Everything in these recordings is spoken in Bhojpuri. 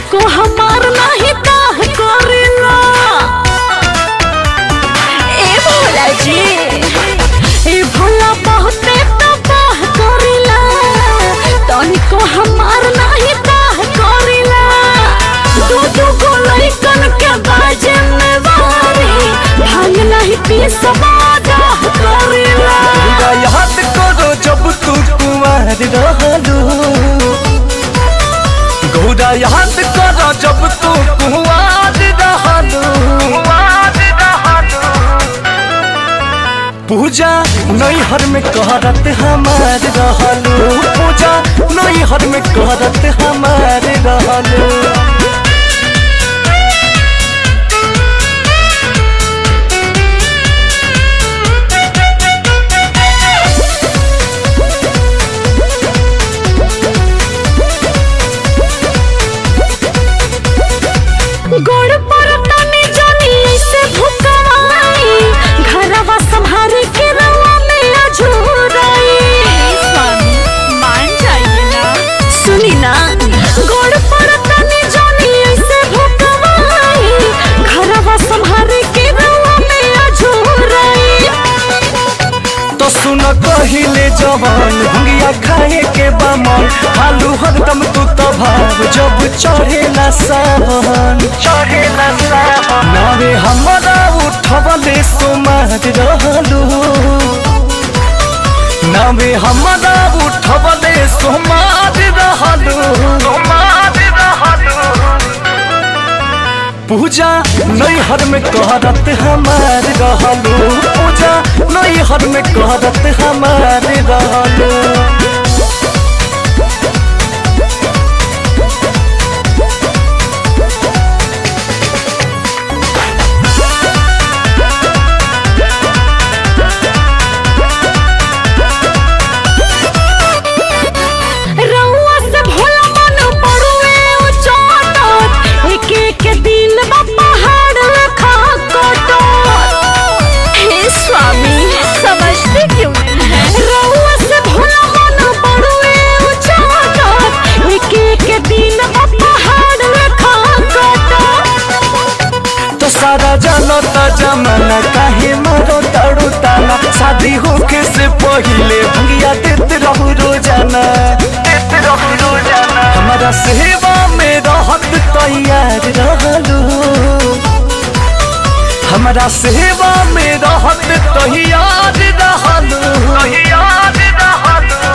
तनिको हमार नाही काह करेला ए भोला जी ए भोला बहुते तबाह करेला तनिको हमार नाही काह करेला दू दू गो लइकन के बाजे में वारी भांग नहीं पी सवादा करेला पूरा याद करो जब तू कुंवर रहलू गौरा याद करो जब तू कुंवर रहलू पूजा नैहर में करत हमार रहलू पूजा नैहर में करत हमार रहलू गोड़ पर तनी जानी ऐसे भुकवाई घरवा संभारे के रवा में अझुराई स्वामी मान जाइए ना सुनी ना गोड़ पर तनी जानी ऐसे भुकवाई घरवा संभारे के रवा में अझुराई तो सुन कहिले जवान भंगिया खाए के बमन हालू हरदम तू तो भाव जब चढ़ेला सावन चढ़ेला सावन नावे हमरा उठवले सोमार रहलू नावे हमरा उठवले सोमार रहलू सोमार रहलू पूजा नैहर में करत हमार रहलू पूजा नैहर में करत हमार रहलू रउआ से भोला मन पड़ुए उ चोटत एक एक दिन बा पहाड़ रखा कोटत हे स्वामी समझते क्यों नहीं है रउआ से भोला मन पड़ुए उ चोटत एक एक दिन बा पहाड़ रखा कोटत तो सारा जानो त जमाना काहे मारो ताड़ू ताना शादी होके से पहिले भंगिया देत रहू रोजाना देत रहू रोजाना हमारा सेवा में रहत तैयार रहलू हमारा सेवा में रहत तैयार रहलू तैयार रहलू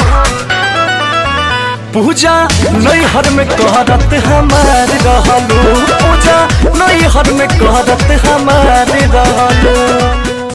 पूजा नैहर में करत हमार रहलू पूजा नैहर में करत हमार रहलू